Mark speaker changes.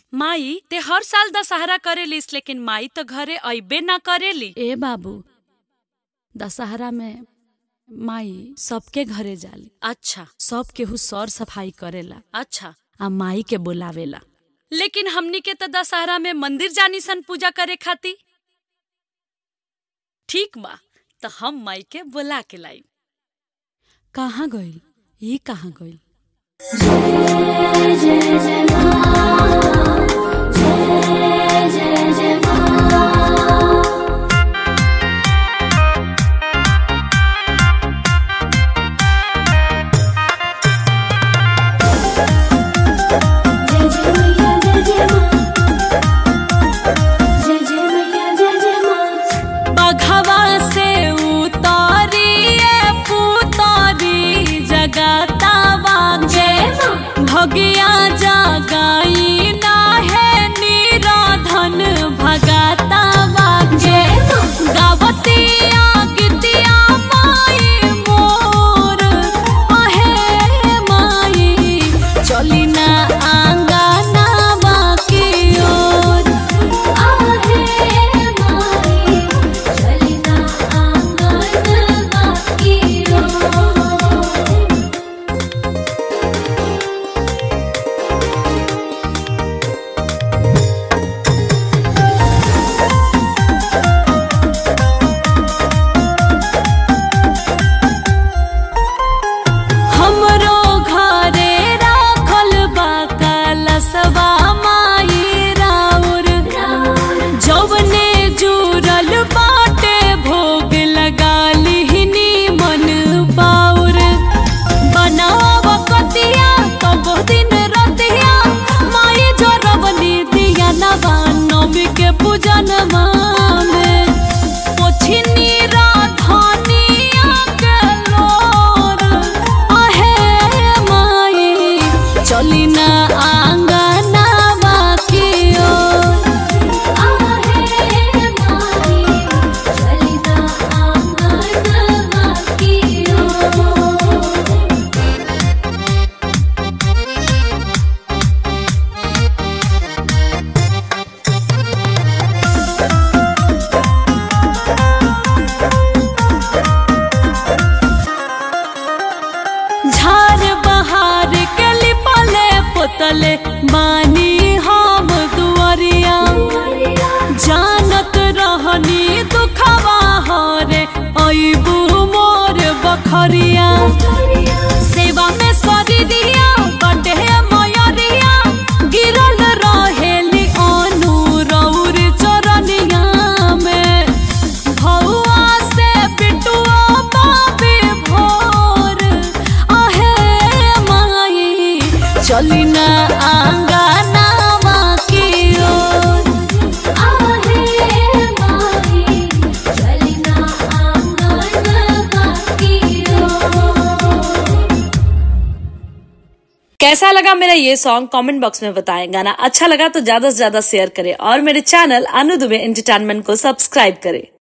Speaker 1: माई ते हर साल दशहरा करेलिस लेकिन माई तो घरे अइबे ना करेली
Speaker 2: ए बाबू दशहरा में माई सबके घरे जाली
Speaker 1: अच्छा
Speaker 2: सब केहू सर सफाई करेला
Speaker 1: अच्छा
Speaker 2: आ माई के बुलावेला
Speaker 1: लेकिन हमनी के तो दशहरा में मंदिर जानी सन पूजा करे खाती ठीक बा तो हम माई के बुला के लाई
Speaker 2: कहाँ गइल ई कहाँ गइल
Speaker 1: बघवा से उतारिए पुतारी जगता बाजे भगिया जगाई ना है निराधन भगता बाजे गावतिया गीतिया माई मोर अहे माई चली ना आंगना बाकी ओर हमरो घरे राखल बा कलशवा माई राउर जौवने जुरल बाटे भोग लगा लिहनी मन बाउर बनाव कतिया तब दिन रतिया माई जोरवनी दिया नवा नवमी के पूजन में पोछनी राधानिया के लोर आहे माई चली ना आंगना बाकी ओर झार बहार के लिपले पोतले बानी हम दुआरिया जानत रहनी दुखवा हरे अइबू मोर बखरिया सेवा में सरी दिया बटे मयरिया गिरल रहेली अनु रौर चरनिया में भौआ से बिटुआ बाबे भोर आहे माई चली ना आंगना बाकी ओर
Speaker 3: कैसा लगा मेरा ये सॉन्ग कमेंट बॉक्स में बताएं गाना अच्छा लगा तो ज्यादा से ज्यादा शेयर करें और मेरे चैनल अनु दुबे एंटरटेनमेंट को सब्सक्राइब करें